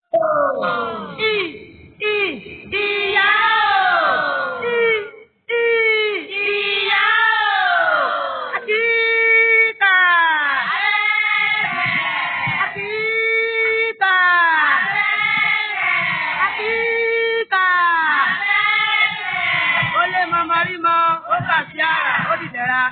I, I, ìyá o. I, I, ìyá o. Akíkà. Akíkà. Akíkà. Ó lé mọmọ rí mọ, ó kà sí àrà, ó dìdẹ̀ra.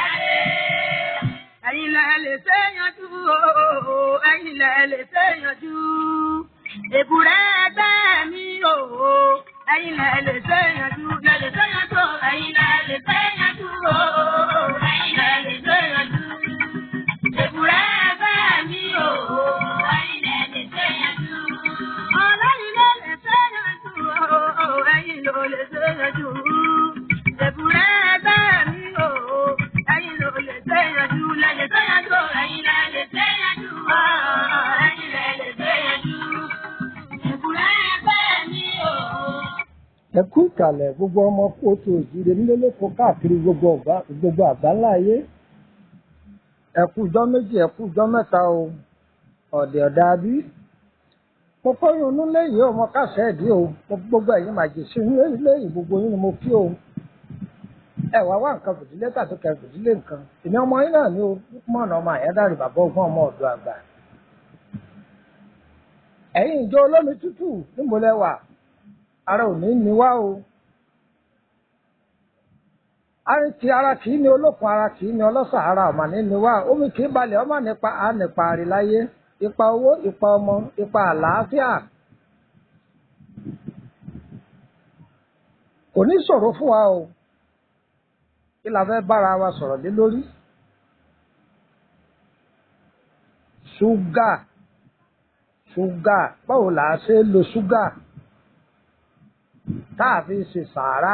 Ẹ̀yin lẹ lè ṣe yanjú o, ẹ̀yin lẹ lè ṣe yanjú. Èbúrẹ́ ẹgbẹ́ mi o, ẹ̀yin lẹ lè ṣe yanjú, lẹ lè ṣe yanjú, ẹ̀yin lẹ lè ṣe yanjú o, ẹ̀yin lẹ lè ṣe yanjú. Èbúrẹ́ ẹgbẹ́ mi o, ẹ̀yin lẹ lè ṣe yanjú. Ọlọ́yin ló lè ṣe yanjú o, ẹ̀yin ló lè ṣe yanjú. Èbúrẹ́ ẹgbẹ́ mi o, ẹ̀yin ló lè ṣe yanjú, lẹ lè ṣe yanjú, ẹ̀yin lẹ lè ṣe yanjú o, ẹ̀yin lẹ lè ṣe yanjú. Èbúrẹ́ ẹgbẹ́ mi o. ẹ kú ìkàlẹ̀ gbogbo ọmọ kóòtù òjìrè nílé lóko káàkiri gbogbo ọ̀gbá gbogbo àgbáńlá ayé ẹ kú ijọ́ méjì ẹ kú ijọ́ mẹ́ta o ọ̀dẹ̀ ọ̀dà bí mo fọyín inú lẹ́yìn ọmọ kásẹ̀ ẹ̀dí o mo fi gbogbo ẹ̀yin màjèṣí lẹ́yìn gbogbo yín ni mo kí o ẹ wá wá nǹkan fìdílé tàbí kẹ fìdílé nǹkan ìní ọmọ yín náà ni o mọ̀nà ọmọ àyádáre bàbá ọgbọ́n ọmọ ọ̀dọ́ àgbà ẹ̀yin ìjọ olómi tútù níbo lẹ wà ara ò ní ní wá o ari ti ara kì í ní olókun ara kì í ní ọlọ́sà ara ọ̀mà ní ní wá omi kì í balẹ̀ ọmọ nípa á nípa àríláyé ipa owó ipa ọmọ ipa àlàáfíà kò ní ṣòro fún wa o kí la fẹ́ bára wa sọ̀rọ̀ lé lórí ṣúgà ṣúgà báwo là á ṣe é lo ṣúgà tá a fi ṣe sàárà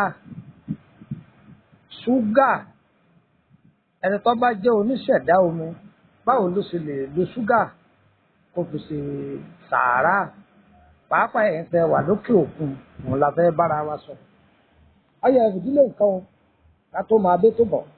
ṣúgà ẹni tó bá jẹ́ oníṣẹ̀dá omi báwo ló ṣe lè lo ṣúgà kó fi ṣe sàárà pàápàá ẹ̀ ń tẹ wà lókè òkun òun la fẹ́ bára wa sọ. ayọ̀ ìdílé nǹkan o ká tó máa dé tó bọ̀.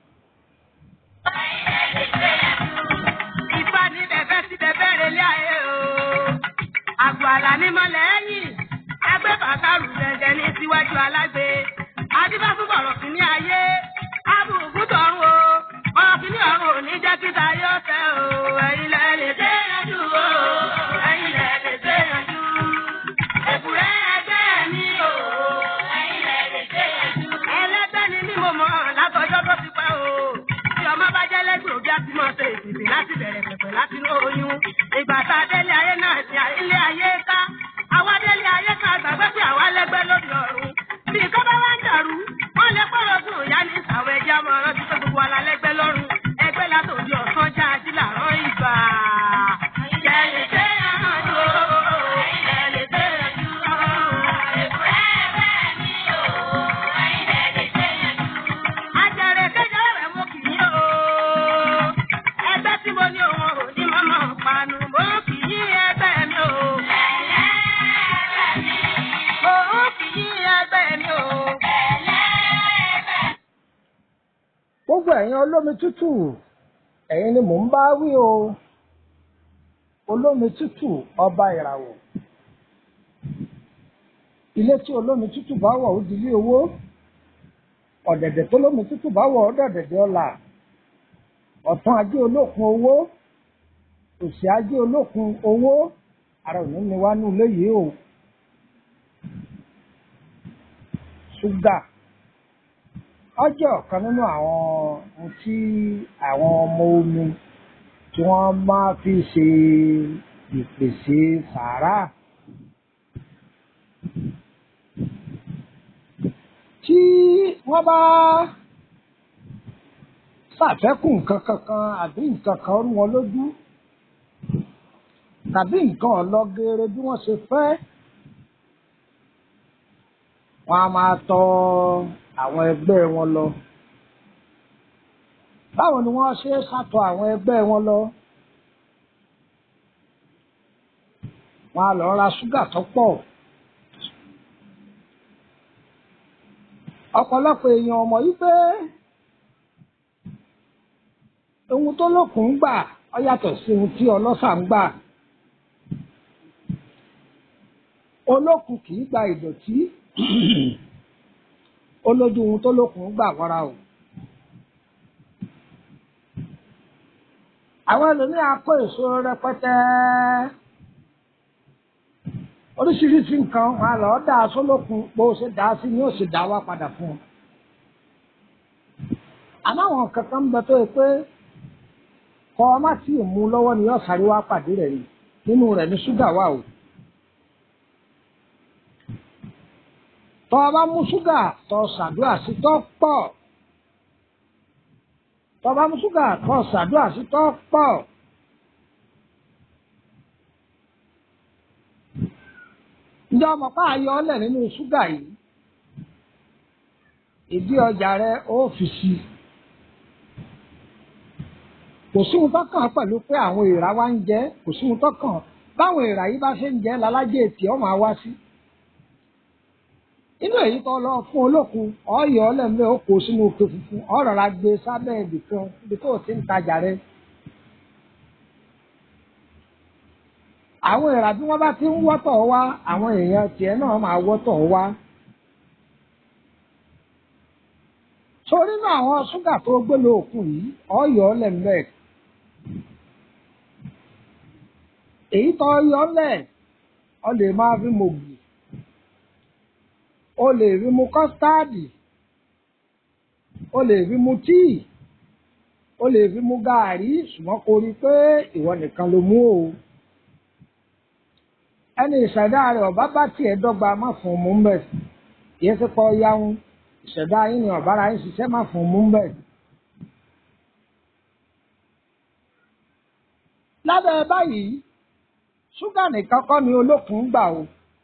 Ifá ní bẹ̀bẹ̀ sí bẹ̀bẹ̀ rẹ̀ lé ayé o. Àgbò àlà ní mọ́lẹ̀ ẹ̀yìn. Agbé bàtàrù jẹjẹ ní síwájú alágbe. Adífá fún bọ̀rọ̀ sí ní ayé. Abùkù tọ̀run o. Ọ̀rọ̀ sí ní ọ̀run ò ní jẹ́ kí tayé ọ̀tẹ̀ o. Ẹ̀yin lẹ lè dé yanjú o. Ẹ̀yin lẹ lè dé yanjú. Èbúrẹ́ ẹgbẹ́ mi o. Ẹ̀yin lẹ lè dé yanjú. Ẹlẹ́gbẹ́ ni mí mo mọ̀ látọjọ́ tó ti pẹ́ o. Tí ọmọ bá jẹ́ lẹ́gbẹ̀ẹ́ òbí á ti mọ̀ ṣe ìdìbì láti bẹ̀rẹ̀ pẹ̀pẹ̀ láti ní oyún. Ìgbà tá a délé ayé náà ti ilé ayé ká. Àwa délé ayé ká gbàgbé pé àwa lẹ́gbẹ́ lórí ọ̀run. Bí nǹkan bá wá ń dàrú, wọ́n lè pọ̀rọ̀ sùn ìyá ní ìsàwọ̀ ẹ̀jẹ̀ ọmọ ọ̀rọ̀ tí pé gbogbo wa la lẹ́gbẹ́ lọ́rùn. Ẹgbẹ́ látòdì ọ̀sán já ají làárọ̀ ìgbà. Ìjẹ̀lẹ̀ dé yanjú o. Ìjẹ̀lẹ̀ dé yanjú o. Èbúrẹ́ ẹgbẹ́ mi o. Ìjẹ̀lẹ̀ dé yanjú. Àjẹrè kéjọ rẹ̀ mo kì í o. Ẹgbẹ́ tí mo ní òun ò ní mọ́mọ́ panu. Mo kì í ẹgbẹ́ mi o. Mo kì í ẹgbẹ́ mi o. gbogbo ẹ̀yin olómi tútù ẹ̀yin ni mò ń bá wí o olómi tútù ọba ìràwọ̀ ilé tí olómi tútù bá wọ̀ ó di ilé owó ọ̀dẹ̀dẹ̀ tó lómi tútù bá wọ̀ ó dọ̀dẹ̀dẹ̀ ọlà ọ̀tún ajé olókun owó òsì ajé olókun owó ara òní ni wá ní ilé yìí o ṣúgà ọjọ́ ọ̀kan nínú àwọn ohun tí àwọn ọmọ omi tí wọ́n máa fi ṣe ìpèsè sàárà. tí wọ́n bá ṣàfẹ́kù nǹkan kankan àbí nǹkan kan rú wọn lójú tàbí nǹkan ọlọ́gẹ́rẹ́ bí wọ́n ṣe fẹ́ wọ́n á máa tọ àwọn ẹgbẹ́ wọn lọ. báwo ni wọ́n ṣe ṣàtọ̀ àwọn ẹgbẹ́ wọn lọ? wọ́n á lọ ra ṣúgà tó pọ̀. ọ̀pọ̀lọpọ̀ èèyàn ọmọ yìí pé ohun tó lókun ń gbà ọ yàtọ̀ sí ohun tí ọlọ́ṣà ń gbà. olókun kì í gba ìdọ̀tí olójú ohun tó lókun gbà wọ́ra o. àwọn ẹlòmíà kó èso rẹpẹtẹ oríṣiríṣi nǹkan wọn lọ dá aṣọ lókun bó ṣe dá sí ni ó sì dá wá padà fún un. àmọ́ àwọn kankan ń bẹ tó yẹ pé kọ́ ọ má tí ì mú lọ́wọ́ ni yóò sáré wá pàdé rẹ̀ ni nínú rẹ̀ ní ṣúgà wà o. tọ́ ọ bá mú ṣúgà tọ́ ṣàdúrà sí tọ́ pọ̀ tọ́ ọ bá mú ṣúgà tọ́ ṣàdúrà sí tọ́ pọ̀. ǹjẹ́ ọmọ pa ayọ̀ ọ́lẹ̀ nínú ṣúgà yìí ìdí ọjà rẹ ó fi sí i kò sí ohun tó kàn pẹ̀lú pé àwọn èèrà wa ń jẹ kò sí ohun tó kàn báwọn èèrà yìí bá ṣe ń jẹ lálájẹ ètì ọ máa wá sí. inú èyí tó lọ fún olókun ọyọ ọlẹ́mìí ó kó sínú òkè funfun ọ̀rọ̀ ra gbé sábẹ́ ibì kan ibi tó ti ń tajà rẹ. àwọn èèrà bí wọ́n bá ti ń wọ́tọ̀ wá àwọn èèyàn tiẹ̀ náà máa wọ́tọ̀ wá. sórí náà àwọn ṣúgà tó gbé lóòkùn yìí ọyọ ọlẹ́mìí èyí tó yọ lẹ̀ ọ lè máa fi mògì o lè fi mu kọ́stáàdì o lè fi mu tíì o lè fi mu gàárì ṣùgbọ́n kò rí i pé ìwọ nìkan ló mú o ẹni ìṣẹ̀dá rẹ̀ ọ̀bá bá tiẹ̀ dọ́gba má fún un mú ń bẹ̀ kì í ṣe pọ̀ yáhùn ìṣẹ̀dá yín ni ọ̀bára yín ṣiṣẹ́ má fún un mú ń bẹ̀. lábẹ́ báyìí ṣúgà nìkan kọ́ ni olókun ń gbà o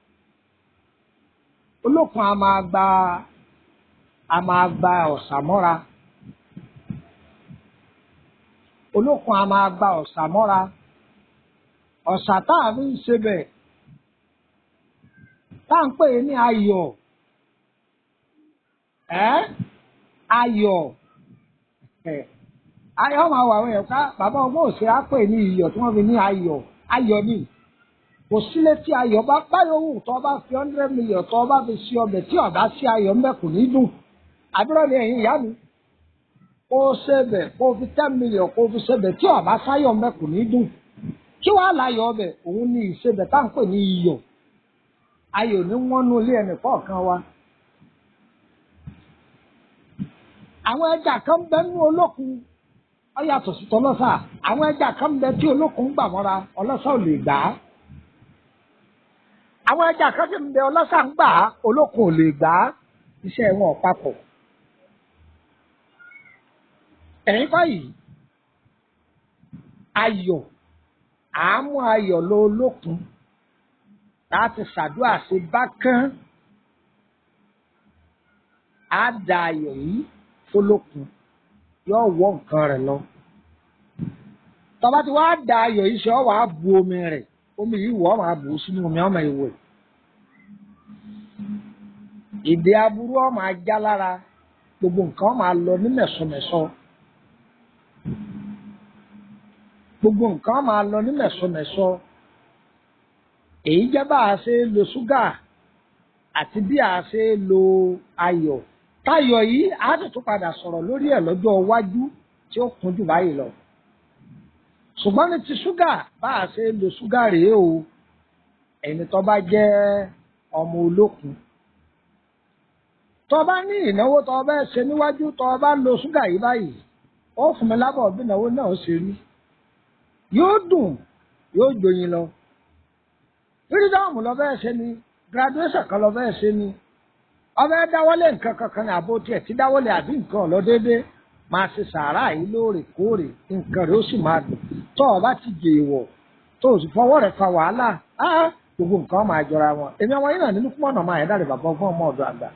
olókun a máa gba a máa gba ọ̀sà mọ́ra olókun a máa gba ọ̀sà mọ́ra ọ̀sà tá a fi ń ṣe bẹ̀ tá à ń pè ní ayọ̀ ẹ́ ayọ̀ ẹ̀ ayọ̀ máa wà wọ́n yẹn ká bàbá ọgbọ́n òsè á pè ní iyọ̀ tí wọ́n fi ní ayọ̀ ayọ̀ ni kò sílé tí ayọ̀ bá báyọ̀ wù tó bá fi hundred million tó bá fi sí ọbẹ̀ tí ọ̀dá sí ayọ̀ ńbẹ kò ní dùn àbúrò ni ẹ̀yin ìyá mi kó o ṣebẹ̀ kó o fi ten million kó o fi ṣebẹ̀ tí ọ̀bá sáyọ̀ ńbẹ kò ní dùn kí wàá láyọ̀ ọbẹ̀ òun ní ìṣebẹ̀ tá à ń pè ní iyọ̀ ayọ̀ ní wọ́n nu ilé ẹnì kọ̀ọ̀kan wa. àwọn ẹja kan bẹ nínú olókun ó yàtọ̀ sí tọlọ́sà àwọn ẹja kan bẹ tí olókun gbà mọ́ra ọlọ́sà ò lè gbà á àwọn ẹja kan sì ń bẹ ọlọ́sà ń gbà á olókun ò lè gbà á iṣẹ́ wọn ò papọ̀. ẹ̀yin báyìí ayọ̀ àámú ayọ̀ lọ olókun láti ṣàdúrà sí bákán á da ayọ̀ yìí fọlọ́kun yóò wọ nǹkan rẹ̀ lọ. tọ́ba tí wàá da ayọ̀ yìí ṣe ọ́ wàá bu omi rẹ̀ omi yìí wọ́ máa bù ú sínú omi ọmọ ìwé. ìdè aburú ọ máa já lára gbogbo nǹkan máa lọ ní mẹ̀sọ̀mẹ̀sọ. gbogbo nǹkan máa lọ ní mẹ̀sọ̀mẹ̀sọ. èyí jẹ́ bá a ṣe lo ṣúgà àti bí a ṣe lo ayọ̀ táyọ̀ yìí á sì tún padà sọ̀rọ̀ lórí ẹ̀ lọ́jọ́ iwájú tí ó kún jù báyìí lọ. ṣùgbọ́n ní ti ṣúgà bá a ṣe lo ṣúgà rèé o ẹni tó bá jẹ́ ọmọ olókun. tó bá ní ìnáwó tó bá ṣe níwájú tó bá lo ṣúgà yìí báyìí ó fún mi lábọ̀ bí ìnáwó náà ṣe rí. yóò dùn yóò joyin lọ. fírídọ́ọ̀mù lọ bẹ́ẹ̀ ṣe ni graduation kan lọ bẹ́ẹ̀ ṣe ni ọbẹ̀ dáwọ́lé nǹkan kankan ní àbó tiẹ̀ tí dáwọ́lé àbí nǹkan ọ̀lọ́ déédé máa ṣe sàárà yìí lóòrèkóòrè nǹkan rẹ̀ ó sì máa dùn tó o bá ti jẹ ìwọ̀ tó o sì fọwọ́ rẹ̀ fa wàhálà á gbogbo nǹkan máa jọra wọn èmi àwọn yìí náà nínú kúmọ̀ náà máa yẹ dáre bàbá fún ọmọ ọ̀dọ̀ àgbà.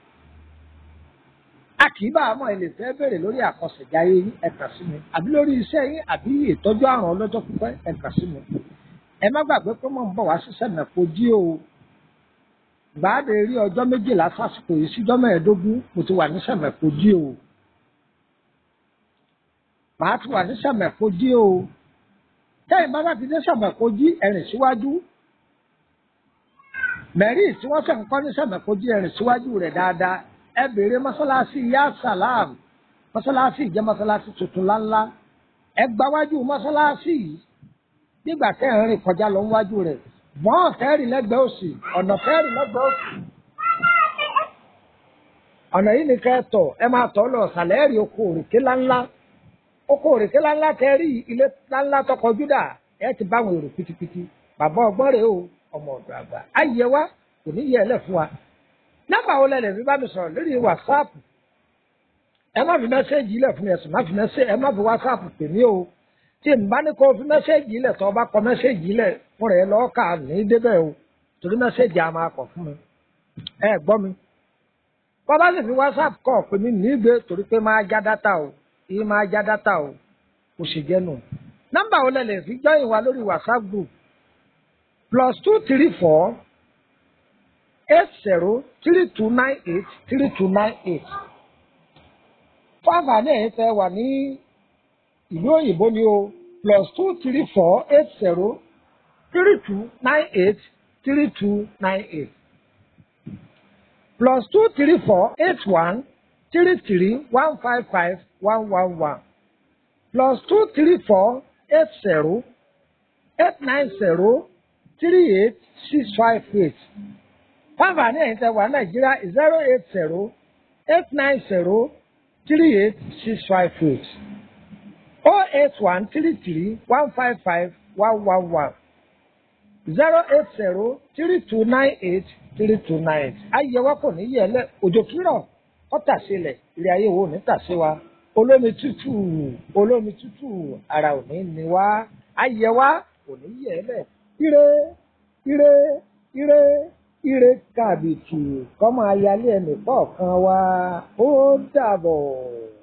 a kì í bá àmọ́ ẹ lè fẹ́ bèrè lórí àkọsẹ̀jáyé yín ẹ kàn sí mi àbí lórí iṣẹ́ yín àbí ìtọ́jú àrùn ọlọ́jọ́ pípẹ́ ẹ kàn sí mi. ẹ má gbàgbé pé mò ń bọ̀ wá sí sẹ́mẹ̀kọ́ jí o gbàdé rí ọjọ́ méjìlá sásìkò yìí síjọ́ mẹ́ẹ̀ẹ́dógún mo ti wà ní sẹ̀mẹ̀kọ́jí o màá ti wà ní sẹ̀mẹ̀kọ́jí o tẹ́yìn bá bá ti dé sẹ̀mẹ̀kọ́jí ẹ̀rìn síwájú mẹ́rí tí wọ́n fẹ́ ń kọ́ ní sẹ̀mẹ̀kójú ẹ̀rìn síwájú rẹ̀ dáadáa ẹ béèrè mọ́sálásí yá sàlám mọ́sálásí jẹ́ mọ́sálásí tuntun láńlá ẹ gbáwájú mọ́sálásí yìí nígbà tẹ́ ẹ̀ ń rìn kọjá lọ níwájú rẹ̀ bọ́n fẹ́ẹ̀rì lẹ́gbẹ̀ẹ́ òsì ọ̀nà fẹ́ẹ̀rì lẹ́gbẹ̀ẹ́ òsì ọ̀nà yìí ni kẹ́ ẹ tọ̀ ẹ máa tọ̀ lọ sàlẹ̀ ẹ̀rì oko òrèké láńlá oko òrèké láńlá tẹ́ rí ilé láńlá tọkọ júdà ẹ ti bá àwọn èrò pitipiti bàbá ọgbọ́n rèé o ọmọ ọ̀dọ̀ àgbà ayé wa kò ní yẹ ẹ lẹ̀ fún wa nọ́mbà wo lẹ́lẹ̀ fi bá mi sọ̀rọ̀ lórí wàsáàpù ẹ má fi mẹ́sẹ́ẹ̀jì ilẹ̀ fún mi ẹ̀sùn má fi mẹ́sẹ́ẹ̀jì ẹ má fi wàsáàpù pè mí o tí n bá ní kó fi mẹ́sẹ́ẹ̀jì ilẹ̀ tó o bá kọ mẹ́sẹ́ẹ̀jì ilẹ̀ fún rẹ̀ lọ́ọ́ kà ní débẹ̀ o torí mẹ́sẹ́ẹ̀jì a máa kọ̀ fún mi ẹ gbọ́ mi bọ́bá sì fi whatsapp kọ̀ pé mi ní ìgbé torí pé máa já dátà o ìyí máa já dátà o kò sì jẹ́ nù nọ́mbà wo lẹ́lẹ̀ fi jọ́yìn wa lórí whatsapp group plus two three four eight zero three two nine eight three two nine eight fún àǹfààní ẹ̀yin tẹ́ wà ní ìlú òyìnbó ni o plus two three four eight zero three two nine eight three two nine eight plus two three four eight one three three one five five one one one plus two three four eight zero eight nine zero three eight six five eight fáfàní ẹ̀yin tẹ́ wà nàìjíríà zero eight zero eight nine zero three eight six five eight oh eight one three three one five five one one one zero eight zero three two nine eight three two nine ayẹwo kò ní yẹ lẹ òjò kírọ̀ ọ̀tà sílẹ̀ ilé ayé wo ní tàṣí wa olómi tútù olómi tútù ara ò ní ní wá ayẹwa kò ní yẹ lẹ ire ire ire ire kàbìtì kọ́mọ ayálé ẹnì kọ̀ọ̀kan wa ó dàbọ̀.